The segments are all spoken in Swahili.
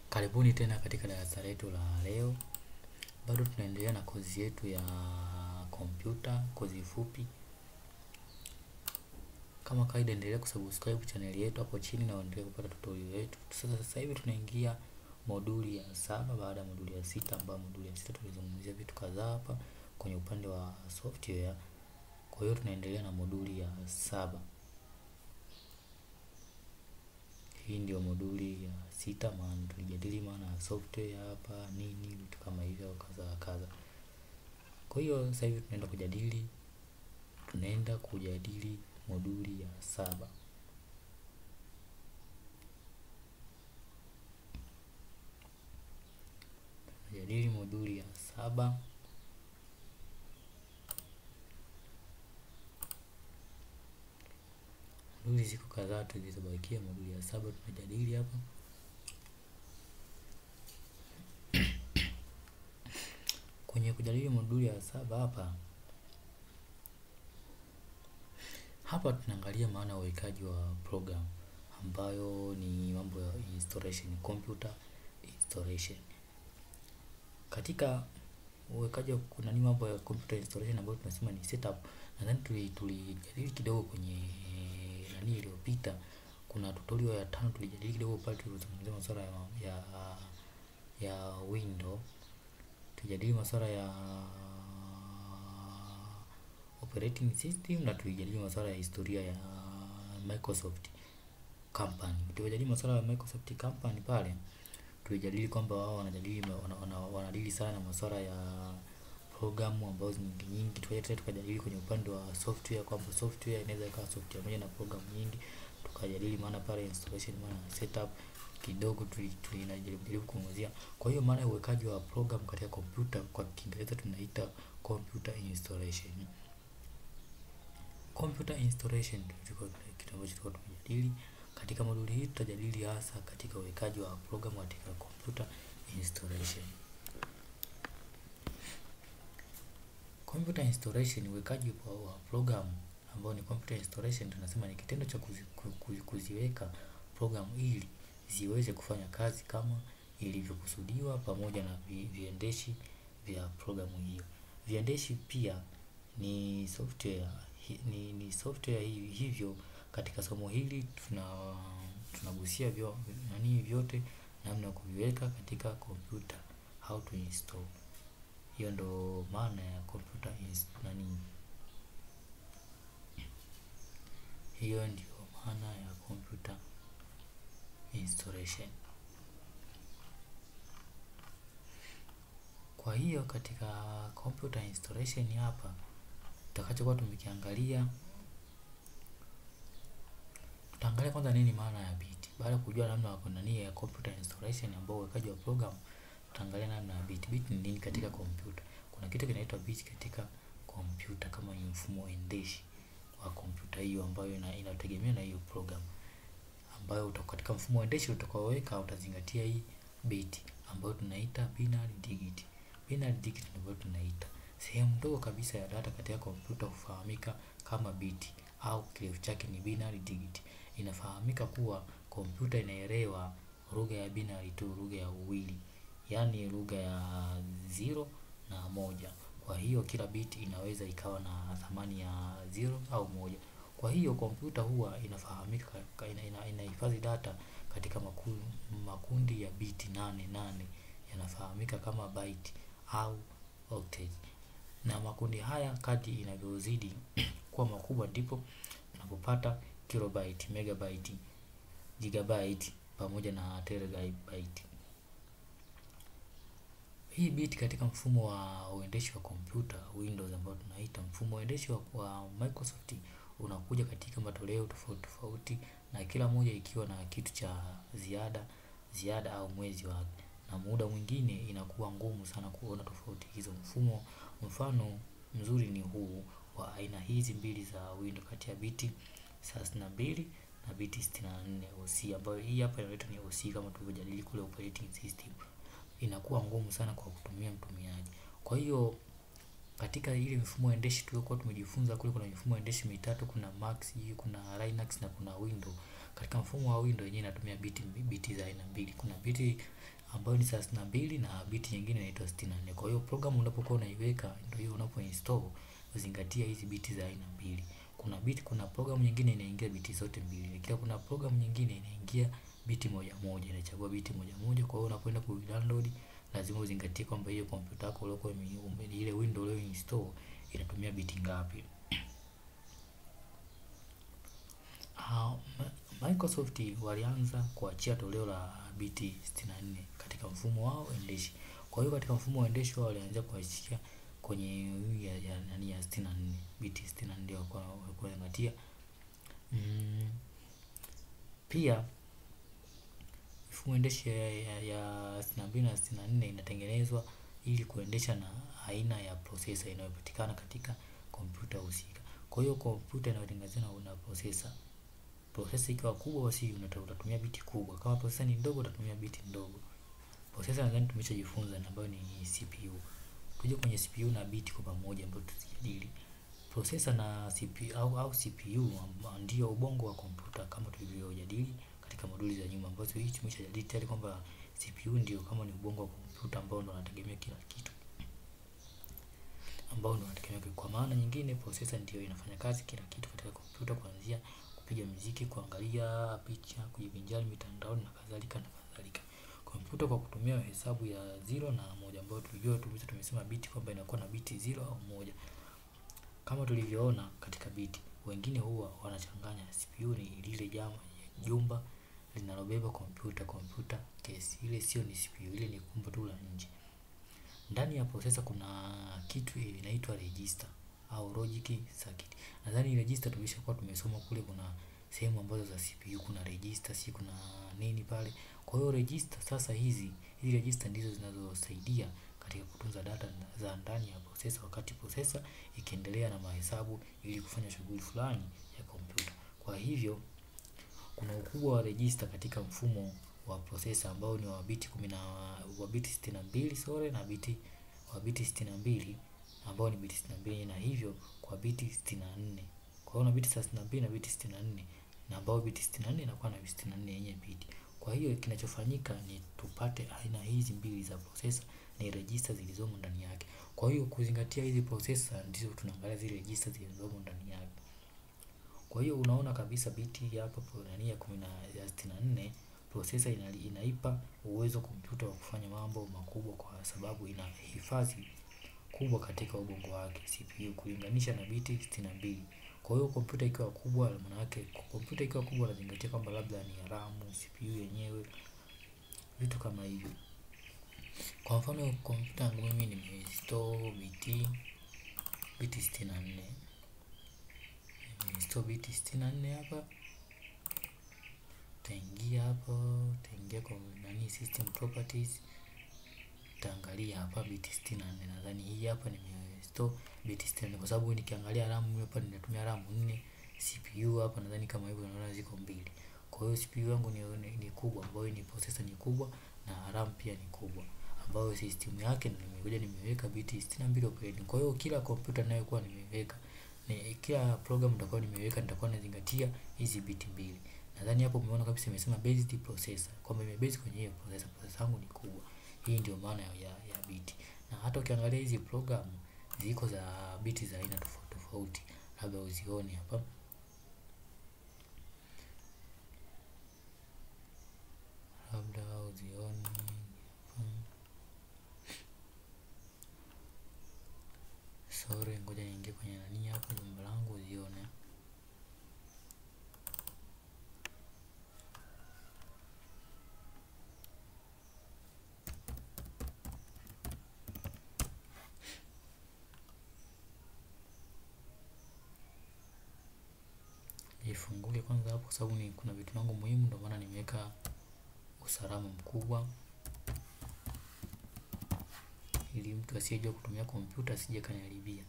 Karibuni tena katika darasa letu la leo. Bado tunaendelea na kozi yetu ya kompyuta, kozi fupi. Kama kawaida, endelea kusubscribe channel yetu hapo chini na uendelee kupata tutorial yetu. Sasa sasa hivi tunaingia moduli ya saba baada ya moduli ya sita, ambayo moduli ya sita tulizungumzia vitu kadhaa hapa kwenye upande wa software. Kwa hiyo tunaendelea na moduli ya saba. Hii ndio moduli ya sita, maana tulijadili maana ya software hapa nini, vitu kama hivyo kadha kadha. Kwa hiyo sasa hivi tunaenda kujadili tunaenda kujadili moduli ya saba. Tunajadili moduli ya saba. Moduli ziko kadhaa tu zilizobakia, moduli ya saba tunajadili hapa. Kwenye kujadili moduli ya saba hapa hapa tunaangalia maana ya uwekaji wa program ambayo ni mambo ya installation, computer installation. Katika uwekaji wa kuna ni mambo ya computer installation ambayo tunasema ni setup. Nadhani tuli tulijadili kidogo kwenye nani iliyopita. Kuna tutorial ya tano tulijadili kidogo pale tulizungumzia masuala ya, ya ya window. Tulijadili masuala ya operating system na tulijadili masuala ya historia ya Microsoft company. Tulijadili masuala ya Microsoft company pale tulijadili kwamba wao wanajadili wana, wana, wanadili sana masuala ya programu ambazo nyingi nyingi. Tukaja tukajadili kwenye upande wa software kwamba software inaweza ikawa software moja na programu nyingi. Tukajadili maana pale installation, maana setup kidogo tulijaribu kuongezea. Kwa hiyo maana ya uwekaji wa program katika kompyuta kwa Kiingereza tunaita computer installation. Computer installation ndio kitu ambacho tulikuwa tunajadili. Katika moduli hii tutajadili hasa katika uwekaji wa program katika computer installation. Computer installation, uwekaji wa program ambao ni computer installation, tunasema ni kitendo cha kuzi, kuzi, kuziweka program ili ziweze kufanya kazi kama ilivyokusudiwa pamoja na vi, viendeshi vya programu hiyo. Viendeshi pia ni software ni, ni software hivyo. Katika somo hili tuna tunagusia vyo, nani vyote namna ya kuviweka katika kompyuta, how to install. Hiyo ndo maana ya computer is nani, hiyo ndio maana ya computer installation. Kwa hiyo katika computer installation hapa tutakachokuwa tumekiangalia tutaangalia kwanza nini maana ya bit. Baada ya kujua namna ya nani ya computer installation ambao uwekaji wa program, tutaangalia namna ya bit. Bit ni nini katika kompyuta? Kuna kitu kinaitwa bit katika kompyuta kama ni mfumo endeshi wa kompyuta hiyo ambayo ina, inategemea na hiyo program ambayo katika mfumo endeshi utakaoweka utazingatia hii bit ambayo tunaita binary digit. Binary digit ndio tunaita sehemu ndogo kabisa ya data katika kompyuta hufahamika kama bit au kirefu chake ni binary digit. Inafahamika kuwa kompyuta inaelewa lugha ya binary tu, lugha ya uwili, yaani lugha ya zero na moja. Kwa hiyo kila bit inaweza ikawa na thamani ya zero au moja. Kwa hiyo kompyuta huwa inafahamika inahifadhi ina, ina data katika makundi, makundi ya bit nane nane yanafahamika kama byte au octet. Na makundi haya kadri inavyozidi kuwa makubwa ndipo tunapopata kilobyte, megabyte, gigabyte pamoja na terabyte. Hii bit katika mfumo wa uendeshi wa kompyuta Windows ambao tunaita mfumo uendeshi wa, wa Microsoft unakuja katika matoleo tofauti tofauti, na kila moja ikiwa na kitu cha ziada ziada au mwezi wake, na muda mwingine inakuwa ngumu sana kuona tofauti hizo. Mfumo mfano mzuri ni huu wa aina hizi mbili za Windows kati ya biti thelathini na mbili na biti sitini na nne OC, ambayo hii hapa inaitwa ni OC kama tulivyojadili kule operating system. Inakuwa ngumu sana kwa kutumia mtumiaji. Kwa hiyo katika ile mifumo endeshi tuliokuwa tumejifunza kule, kuna mifumo endeshi mitatu, kuna Mac, kuna Linux na kuna Windows. Katika mfumo wa Windows yenyewe inatumia biti biti za aina mbili. Kuna biti ambayo ni thelathini na mbili na biti nyingine inaitwa sitini na nne. Kwa hiyo program unapokuwa unaiweka ndio hiyo unapo install uzingatia hizi biti za aina mbili. Kuna biti, kuna program nyingine inaingia biti zote mbili. Kila kuna program nyingine inaingia biti moja moja, inachagua biti moja moja. Kwa hiyo unapoenda ku download lazima uzingatie kwamba hiyo kompyuta yako uliokuwa ile window ulio install inatumia biti ngapi. Uh, Microsoft walianza kuachia toleo la biti 64 katika mfumo wao endeshi. Kwa hiyo katika mfumo wa endeshi wao walianza kuachia kwenye ya ya nani ya 64 biti 64 ndio kwa kwa ngatia. Mm, pia mfumo endeshi ya, ya, ya 62 na 64 inatengenezwa ili kuendesha na aina ya processor inayopatikana katika kompyuta husika. Kwa hiyo kompyuta inayotengenezwa na una processor processor ikiwa kubwa basi utatumia biti kubwa. Kama processor ni ndogo utatumia biti ndogo. Processor nadhani tumeshajifunza na ambayo ni CPU. Tuje kwenye CPU na biti kwa pamoja ambayo tutajadili. Processor na CPU au, au CPU ndio ubongo wa kompyuta kama tulivyojadili katika moduli za nyuma ambazo hii tumeshajadili tayari kwamba CPU ndio kama ni ubongo wa kompyuta ambao ndo unategemea kila kitu. Ambao ndo unategemea kwa maana nyingine processor ndio inafanya kazi kila kitu katika kompyuta kuanzia kupiga muziki, kuangalia picha, kujivinjari mitandaoni na kadhalika na kadhalika. Kompyuta kwa kutumia hesabu ya zero na moja ambayo tulijua tumesema tumesema biti kwamba inakuwa na biti zero au moja. Kama tulivyoona katika biti, wengine huwa wanachanganya CPU ni lile jama jumba linalobeba kompyuta kompyuta case. Ile sio ni CPU, ile ni kumbu tu la nje. Ndani ya processor kuna kitu inaitwa register au logic circuit. Nadhani register tulishakuwa tumesoma kule, kuna sehemu ambazo za CPU kuna register, si kuna nini pale. Kwa hiyo register sasa, hizi hizi register ndizo zinazosaidia katika kutunza data za ndani ya processor wakati processor ikiendelea na mahesabu ili kufanya shughuli fulani ya kompyuta. Kwa hivyo kuna ukubwa wa register katika mfumo wa processor ambao ni wa biti kumi na wa biti sitini na mbili sorry na biti wa biti sitini na mbili ambao ni biti sitini na mbili na hivyo kwa biti sitini na nne kwa hiyo na biti thelathini na mbili na biti sitini na nne na ambao biti sitini na nne inakuwa na biti sitini na nne yenye biti. Kwa hiyo kinachofanyika ni tupate aina hizi mbili za processor ni register zilizomo ndani yake. Kwa hiyo kuzingatia hizi processor ndizo tunaangalia zile register zilizomo ndani yake. Kwa hiyo unaona kabisa biti hapa nani ya kumi na ya sitini na nne processor ina, inaipa uwezo kompyuta wa kufanya mambo makubwa kwa sababu ina hifadhi kubwa katika ubongo wake CPU kulinganisha na biti sitini na mbili. Kwa hiyo kompyuta ikiwa kubwa, maana yake kompyuta ikiwa kubwa nazingatia kwamba labda ni RAM, CPU yenyewe, vitu kama hivyo. Kwa mfano kompyuta yangu mimi nimeinstall biti biti sitini na nne nimeinstall biti sitini na nne hapa. Utaingia hapo, utaingia kwa nani system properties, utaangalia hapa biti sitini na nne nadhani hii hapa nimeinstall biti sitini na nne kwa sababu nikiangalia RAM hapa ninatumia RAM 4 CPU hapa nadhani kama hivyo naona ziko mbili. Kwa hiyo CPU yangu ni, ni, ni kubwa ambayo ni processor ni kubwa na RAM pia ni kubwa ambayo system yake nimekuja nimeweka biti 62 operating. Kwa hiyo kila kompyuta ninayokuwa nimeweka ni kila program nitakuwa nimeweka nitakuwa nazingatia hizi biti mbili. Nadhani hapo umeona kabisa imesema based processor kwamba imebase kwenye hiyo processor. Processor yangu ni kubwa. Hii ndio maana ya, ya biti. Na hata ukiangalia hizi program ziko za biti za aina tofauti tofauti, labda uzione hapa. Labda uzione sorry, ngoja niingie kwenye nani hapa jumba langu uzione. Ifunguke kwanza hapo, kwa sababu ni kuna vitu vyangu muhimu, ndio maana nimeweka usalama mkubwa ili mtu asiyejua kutumia kompyuta asije kaniharibia.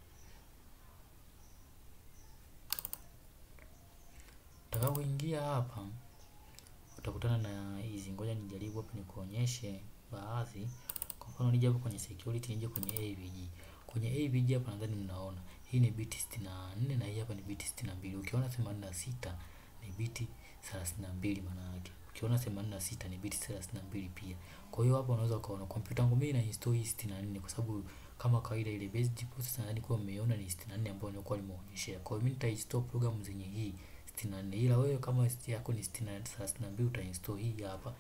Utakapoingia hapa utakutana na hizi, ngoja nijaribu hapa nikuonyeshe baadhi. Kwa mfano nije hapo kwenye security, nije kwenye AVG. Kwenye AVG hapa nadhani mnaona hii ni biti sitini na nne na hii hapa ni biti sitini na mbili. Ukiona themanini na sita ni biti thelathini na mbili maana yake. ukiona 86 ni biti 32 pia. Kwa hiyo hapa unaweza ukaona kompyuta yangu mimi na install hii 64 kwa sababu kama kawaida ile basic processor nadhani kwa mmeiona ni 64 ambayo nilikuwa nimeonyeshea. Kwa hiyo mimi nitainstall program zenye hii 64 ila wewe kama yako ni 32 utainstall hii hapa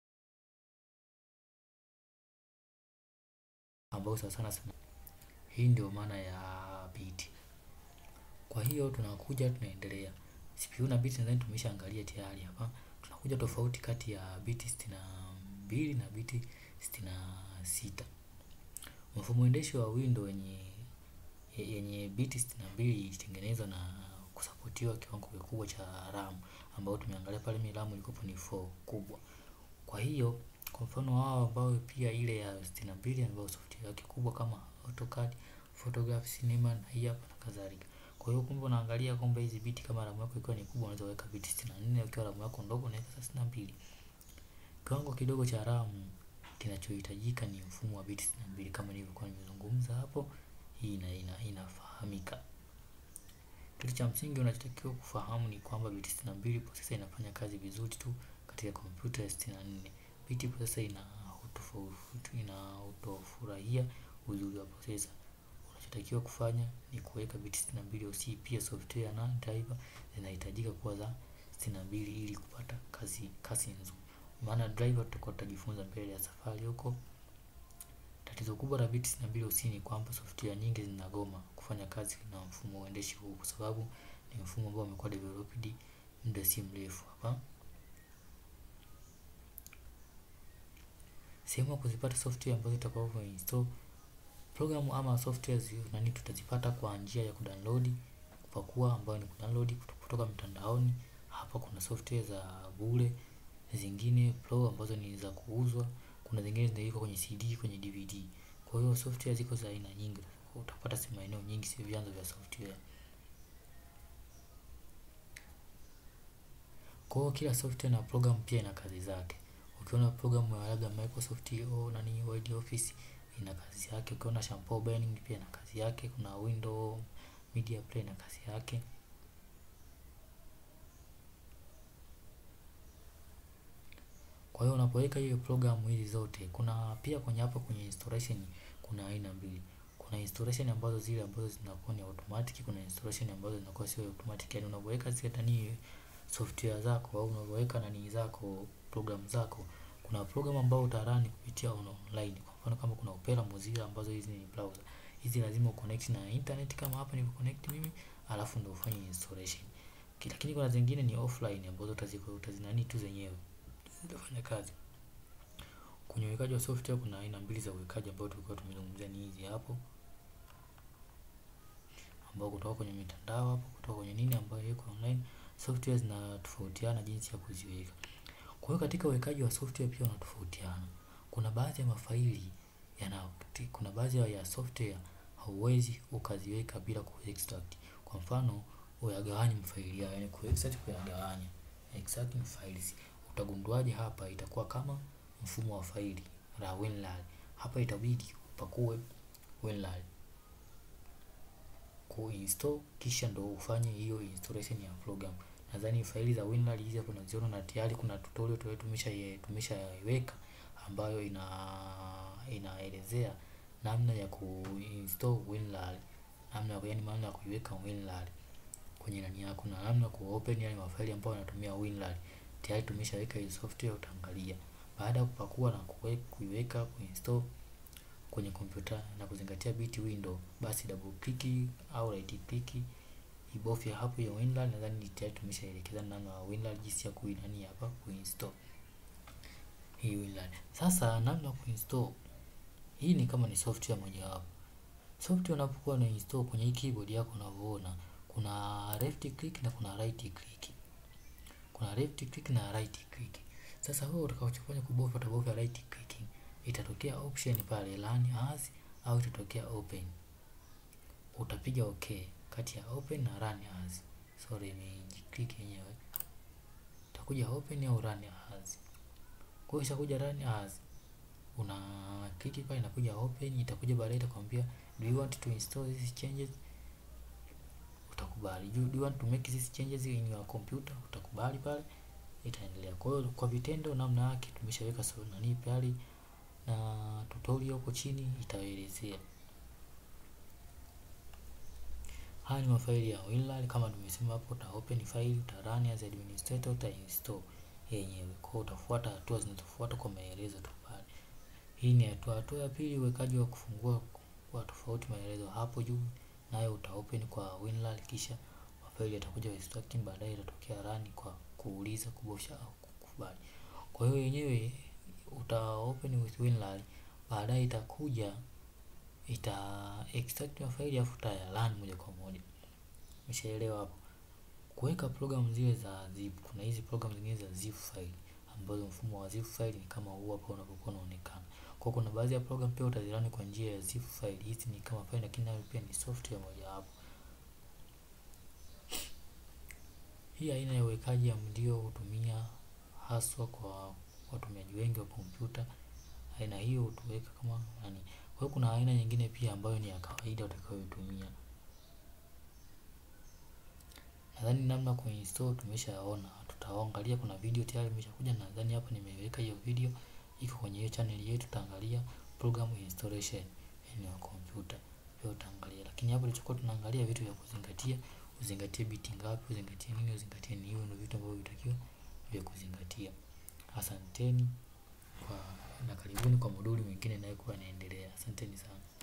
ambayo sasa sana sana hii ndio maana ya biti. Kwa hiyo tunakuja tunaendelea. CPU na biti nadhani tumeshaangalia tayari hapa. Tunakuja tofauti kati ya biti 62 na biti 66. Mfumo endeshi wa Windows yenye yenye biti 62 ilitengenezwa na kusapotiwa kiwango kikubwa cha RAM ambao tumeangalia pale mi RAM ilikuwa ni 4 kubwa. Kwa hiyo kwa mfano wao ambao pia ile ya 62 ambayo software yake kubwa kama AutoCAD, Photograph, Cinema na hii hapa na kadhalika. Kwa hiyo kumbe unaangalia kwamba hizi biti kama RAM yako ikiwa ni kubwa unaweza weka biti 64, ukiwa RAM yako ndogo unaweka 32. Kiwango kidogo cha RAM kinachohitajika ni mfumo wa biti 62 kama nilivyokuwa nimezungumza hapo. Hii ina, ina, inafahamika. Kitu cha msingi unachotakiwa kufahamu ni kwamba biti 62 processor inafanya kazi vizuri tu katika kompyuta ya 64. Biti processor ina utofauti ina utofurahia uzuri wa processor. Unachotakiwa kufanya ni kuweka biti 62 OC, pia software na driver zinahitajika kuwa za 62 ili kupata kazi kasi nzuri. Maana driver tutakuwa tutajifunza mbele ya safari huko. Tatizo kubwa la biti 62 OC ni kwamba software nyingi zinagoma kufanya kazi na mfumo uendeshi huu kwa sababu ni mfumo ambao umekuwa developed muda si mrefu hapa. Sehemu ya kuzipata software ambazo utakapo install programu ama software nani tutazipata kwa njia ya kudownload, kupakua ambayo ni kudownload kutoka mtandaoni. Hapa kuna software za bure, zingine pro ambazo ni za kuuzwa, kuna zingine zinaikwa kwenye CD, kwenye DVD. Kwa hiyo software ziko za aina nyingi, utapata si maeneo nyingi, si vyanzo vya software. Kwa hiyo kila software na program pia ina kazi zake. Ukiona programu ya labda Microsoft au nani Word Office ina kazi yake. Ukiona Shampoo Burning pia ina kazi yake. Kuna Windows Media Player ina kazi yake. Kwa hiyo unapoweka hiyo programu hizi zote, kuna pia kwenye hapo kwenye installation kuna aina mbili. Kuna installation ambazo zile ambazo zinakuwa ni automatic, kuna installation ambazo zinakuwa sio automatic. Yaani unapoweka zile nani software zako au unapoweka nani zako program zako, kuna program ambao utarani kupitia online. Kwa mfano kama kuna Opera, Mozilla ambazo hizi ni browser. Hizi lazima uconnect na internet kama hapa nilivyo connect mimi, alafu ndio ufanye installation. Lakini kuna zingine ni offline ambazo utaziko utazinani tu zenyewe zitafanya kazi. Kwenye uwekaji wa software kuna aina mbili za uwekaji ambao tulikuwa tumezungumzia ni hizi hapo. Ambao kutoka kwenye mitandao hapo, kutoka kwenye nini ambayo iko online, software zinatofautiana jinsi ya kuziweka. Kwa hiyo katika uwekaji wa software pia unatofautiana. Kuna baadhi ya mafaili yana kuna baadhi ya software hauwezi ukaziweka bila kuextract. Kwa mfano uyagawanye mafaili yao, yani kuextract kuyagawanya. Extracting files. Utagunduaje hapa itakuwa kama mfumo wa faili la WinRAR. Hapa itabidi upakue WinRAR. Kuinstall kisha ndo ufanye hiyo installation ya program. Nadhani faili za WinRAR hizi hapo unaziona na tayari kuna tutorial tu tumesha tumeshaiweka ambayo ina inaelezea namna ya kuinstall WinRAR, namna ya yani maana ya kuiweka WinRAR kwenye nani yako na namna ku open yale mafaili ambayo yanatumia WinRAR. Tayari tumeshaweka hiyo software utaangalia. Baada ya kupakua na kuiweka kuinstall kwenye kompyuta na kuzingatia biti window, basi double click au right click ibofye hapo ya WinRAR. Nadhani tayari tumeshaelekeza namna ya WinRAR jinsi ya kuinani hapa kuinstall hii WinRAR. Sasa namna ya kuinstall hii ni kama ni software moja wapo. Software unapokuwa na install kwenye hii keyboard yako unavyoona kuna left click na kuna right click. Kuna left click na right click. Sasa wewe utakachofanya kubofya utabofya right click. Itatokea option pale run as au itatokea open. Utapiga okay kati ya open na run as. Sorry nimejiclick yenyewe. Utakuja open au run as. Kwa hiyo ishakuja run as una click pale inakuja open, itakuja baadaye itakwambia do you want to install these changes? Utakubali. Do you want to make these changes in your computer? Utakubali pale. itaendelea. Kwa hiyo kwa vitendo namna yake tumeshaweka so nani pale na tutorial huko chini itaelezea. Haya ni mafaili ya WinRAR kama tumesema hapo, uta open file, uta run as administrator, uta install yenyewe. Kwa hiyo utafuata hatua zinazofuata kwa maelezo tu pale. Hii ni hatua. Hatua ya pili, uwekaji wa kufungua kwa tofauti maelezo hapo juu, nayo uta open kwa WinRAR, kisha mafaili yatakuja extracting, baadaye itatokea run kwa kuuliza, kubofya au kukubali. Kwa hiyo yenyewe uta open with WinRAR, baadaye itakuja ita extract mafaili afu uta run moja kwa moja. Umeshaelewa hapo? Kuweka program zile za zip, kuna hizi program zingine za zip file ambazo mfumo wa zip file ni kama huu hapa unapokuwa unaonekana. Kwa kuna baadhi ya program pia utazirani kwa njia ya zip file. Hizi ni kama file lakini nayo pia ni software moja hapo. Hii aina ya uwekaji ndio hutumia haswa kwa watumiaji wengi wa kompyuta. Aina hiyo hutuweka kama nani. Kwa hiyo kuna aina nyingine pia ambayo ni ya kawaida utakayoitumia. Nadhani namna kuinstall tumeshaona. Tutaangalia kuna video tayari imeshakuja, nadhani hapa nimeweka hiyo video iko kwenye hiyo channel yetu, tutaangalia program installation ya kompyuta. Pia utaangalia. Lakini hapo tulichokuwa tunaangalia vitu vya kuzingatia, uzingatie biti ngapi, uzingatie nini, uzingatie nini, hiyo ndio vitu ambavyo vitakiwa vya kuzingatia. Asanteni kwa na karibuni kwa moduli mwingine inayokuwa inaendelea. Asanteni sana.